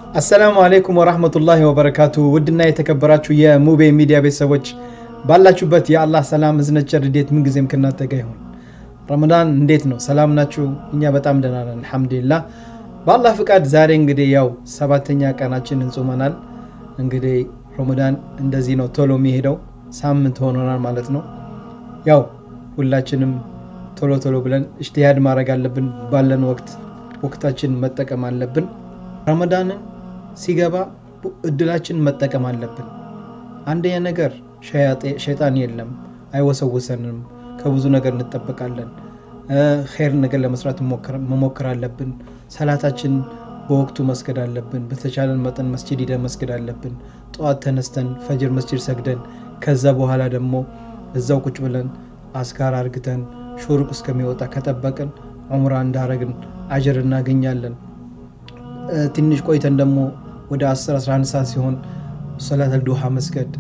አሰላሙ አሌይኩም ወራህመቱላሂ ወበረካቱ። ውድና የተከበራችሁ የሙቤ ሚዲያ ቤተሰቦች ባላችሁበት የአላህ ሰላም እዝነት፣ ቸር፣ ምንጊዜም ከእናንተ ጋር ይሁን። ረመዳን እንዴት ነው? ሰላም ናችሁ? እኛ በጣም ደህና ነን አልሐምዱሊላህ። በአላህ ፍቃድ ዛሬ እንግዲህ ያው ሰባተኛ ቀናችን እንጾመናል። እንግዲህ ረመዳን እንደዚህ ነው ቶሎ የሚሄደው ሳምንት ሆኖናል ማለት ነው። ያው ሁላችንም ቶሎ ቶሎ ብለን እጅቲሃድ ማድረግ አለብን። ባለን ወቅት ወቅታችን መጠቀም አለብን። ረመዳንን ሲገባ እድላችን መጠቀም አለብን። አንደኛ ነገር ሸይጣን የለም፣ አይወሰውሰንም። ከብዙ ነገር እንጠበቃለን። ኸይር ነገር ለመስራት መሞከር አለብን። ሰላታችን በወቅቱ መስገድ አለብን። በተቻለን መጠን መስጅድ ሂደን መስገድ አለብን። ጠዋት ተነስተን ፈጅር መስጅድ ሰግደን ከዛ በኋላ ደግሞ እዛው ቁጭ ብለን አስካር አርግተን ሹሩቅ እስከሚወጣ ከጠበቅን ዑምራ እንዳረግን አጀር እናገኛለን። ትንሽ ቆይተን ደግሞ ወደ 10 11 ሰዓት ሲሆን ሰላት አልዱሃ መስገድ፣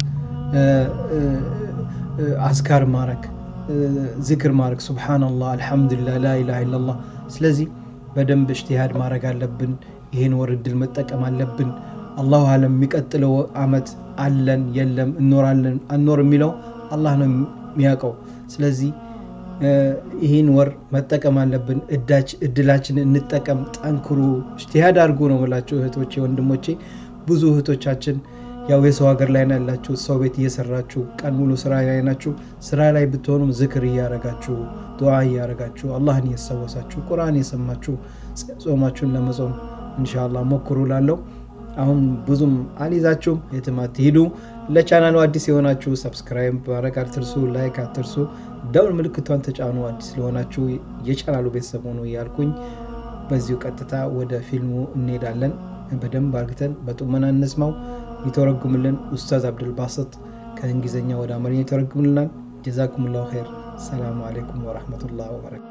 አስካር ማረግ፣ ዝክር ማድረግ ሱብሓነላህ፣ አልሐምዱሊላህ፣ ላኢላሃ ኢለላህ። ስለዚህ በደንብ እጅቲሃድ ማድረግ አለብን። ይህን ወር እድል መጠቀም አለብን። አላሁ አለም የሚቀጥለው አመት አለን የለም እኖራለን አንኖር የሚለው አላህ ነው የሚያውቀው። ስለዚህ ይህን ወር መጠቀም አለብን። እድላችን እንጠቀም። ጠንክሩ፣ እጅቲሃድ አድርጉ ነው የምላቸው እህቶቼ፣ ወንድሞቼ። ብዙ እህቶቻችን ያው የሰው ሀገር ላይ ነው ያላችሁ፣ ሰው ቤት እየሰራችሁ ቀን ሙሉ ስራ ላይ ናችሁ። ስራ ላይ ብትሆኑም ዝክር እያረጋችሁ ዱዓ እያረጋችሁ አላህን እያስታወሳችሁ ቁርአን እየሰማችሁ ጾማችሁን ለመጾም ኢንሻአላህ ሞክሩ ላለው አሁን ብዙም አልይዛችሁም፣ የትም አትሂዱ። ለቻናሉ አዲስ የሆናችሁ ሰብስክራይብ ማድረግ አትርሱ፣ ላይክ አትርሱ፣ ደውል ምልክቷን ተጫኑ። አዲስ ስለሆናችሁ የቻናሉ ቤተሰብ ሆኑ እያልኩኝ በዚሁ ቀጥታ ወደ ፊልሙ እንሄዳለን። በደንብ አርግተን በጡመና እንስማው። ይተረጉምልን ኡስታዝ አብዱልባሰጥ ከእንግሊዝኛ ወደ አማርኛ ይተረጉምልናል። ጀዛኩሙላሁ ኸይር። ሰላሙ አሌይኩም ወረሕመቱላህ ወበረካቱ።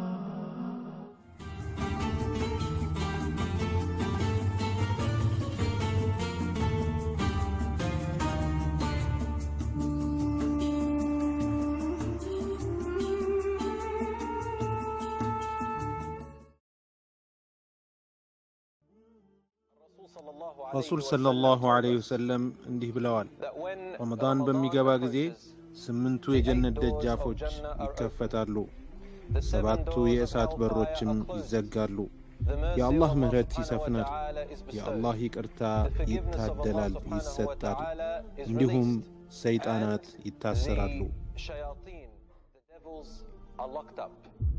ረሱል ሰለላሁ ዐለይሂ ወሰለም እንዲህ ብለዋል። ረመዳን በሚገባ ጊዜ ስምንቱ የጀነት ደጃፎች ይከፈታሉ፣ ሰባቱ የእሳት በሮችም ይዘጋሉ። የአላህ ምሕረት ይሰፍናል፣ የአላህ ይቅርታ ይታደላል፣ ይሰጣል። እንዲሁም ሰይጣናት ይታሰራሉ።